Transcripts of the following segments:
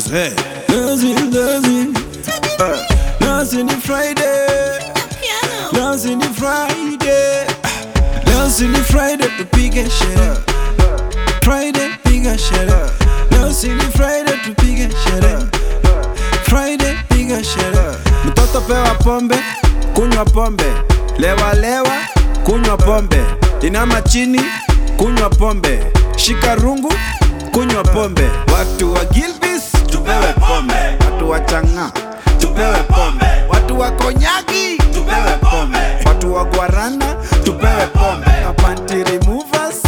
Hey. Dancing, dancing. Uh, dancing in Friday. Dancing in Friday. Dancing in Friday tupige sherehe. Friday piga sherehe. Dancing in Friday tupige sherehe. Friday piga sherehe. Mtoto pewa pombe, kunywa pombe. Lewa lewa, kunywa pombe. Inama chini, kunywa pombe. Shika rungu, kunywa pombe. Watu wa Gilbis tupewe pombe. Watu wa Chang'a tupewe pombe. Watu wa Konyagi tupewe pombe. Watu wa Guarana tupewe pombe. Panty removers,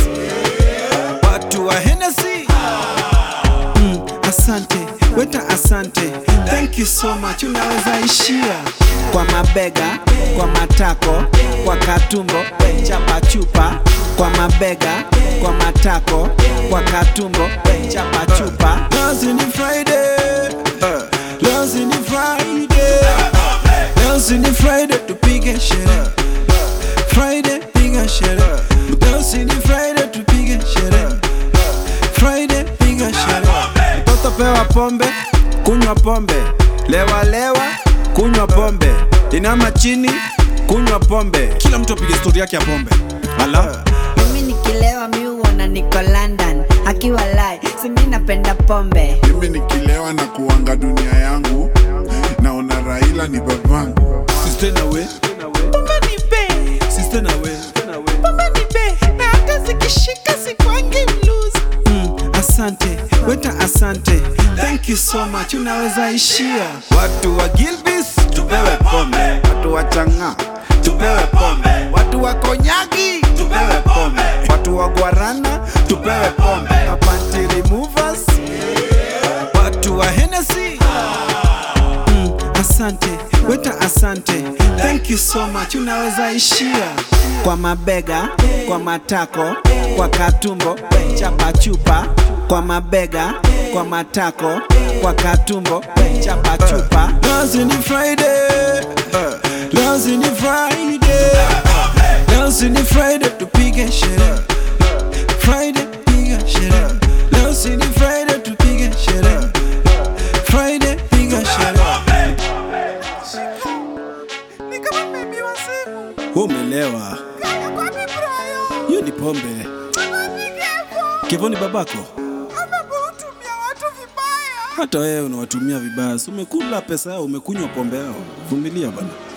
watu wa Hennessy Mm, asante weta asante thank you so much unaweza ishia kwa mabega kwa matako kwa katumbo chapa chupa kwa mabega kwa matako kwa katumbo chapa chupa Dancing in Friday Dancing in Friday Dancing in Friday tupige sherehe Friday piga sherehe Dancing in Friday tupige sherehe Friday piga sherehe Mtoto pewa pombe, kunywa pombe. Lewa lewa, kunywa pombe. Inama chini, kunywa pombe. Kila mtu apige stori yake ya pombe. Ala. Mimi nikilewa mi huona niko London akiwa lai simi napenda pombe mimi nikilewa na kuanga dunia yangu naona raila ni babangu Sister na we. pombe ni be Sister na we. pombe ni be na hata zikishika sikwangi blues Mm, asante weta asante thank you so much unaweza ishia watu wa Gilbis tupewe pombe watu wa Chang'a tupewe pombe watu wa Konyagi tupewe pombe watu wa Guarana tupewe pombe Panty removers watu wa Hennessy mm, asante weta asante thank you so much unaweza ishia kwa mabega kwa matako kwa katumbo chapa chupa kwa mabega kwa matako kwa katumbo chapa chupa Dancing in Friday Dancing in Friday Dancing in Friday tupige sherehe Friday piga sherehe Dancing in Friday tupige sherehe Friday piga sherehe ni kama mebiwa simu Wewe umelewa kwapi brayo hiyo ni pombe amapikevo Kevo ni babako amekutumia watu vibaya hata wewe unawatumia vibaya si umekula pesa yao umekunywa pombe yao vumilia bana